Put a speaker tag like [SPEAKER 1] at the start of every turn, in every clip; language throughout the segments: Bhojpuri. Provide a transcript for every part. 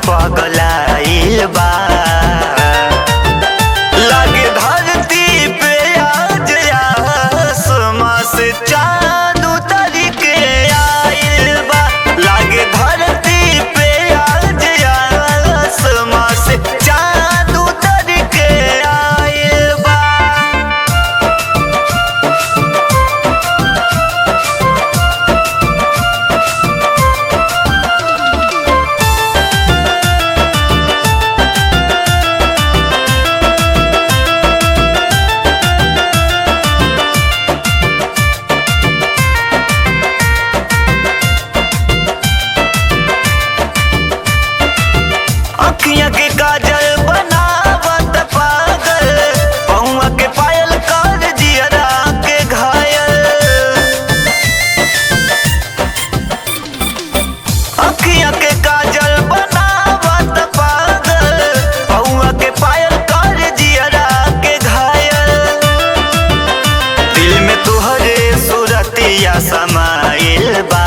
[SPEAKER 1] पगलाइल बा लागे धरती पे आज आसमां से चाँद उतर के आइल बा लागे धरती पे आज आसमां से चाँद उतर के आइल बा अखियां के काजल बनावत पागल पहुआ के पायल कर जियरा के घायल अखियां के काजल बनावत पागल पहुआ के पायल कर जियरा के घायल दिल में तुहरे सूरतिया समाइल बा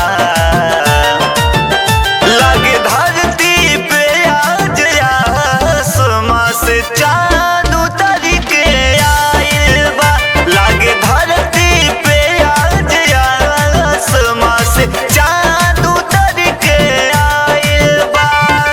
[SPEAKER 1] लागे धरती पे आज आसमां से चाँद उतर के आइल बा लागे धरती पे आज आसमां से चाँद उतर के आइल बा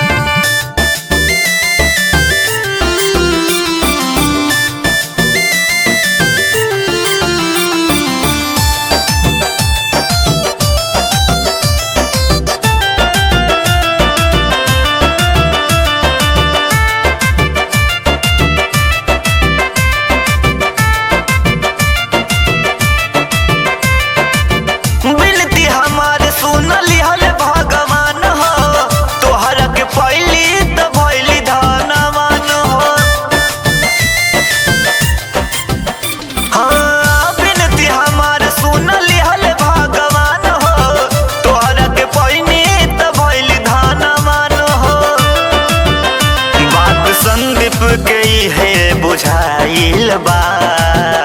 [SPEAKER 1] बिनती हमारे सुन लिहल भगवान हो तोहरा के पहली त भइली धनवान हो हाँ बिनती हमारे सुन लिहल भगवान हो तोहरा के पहली त भइली धनवान हो बात संदीप के है बुझाइल बा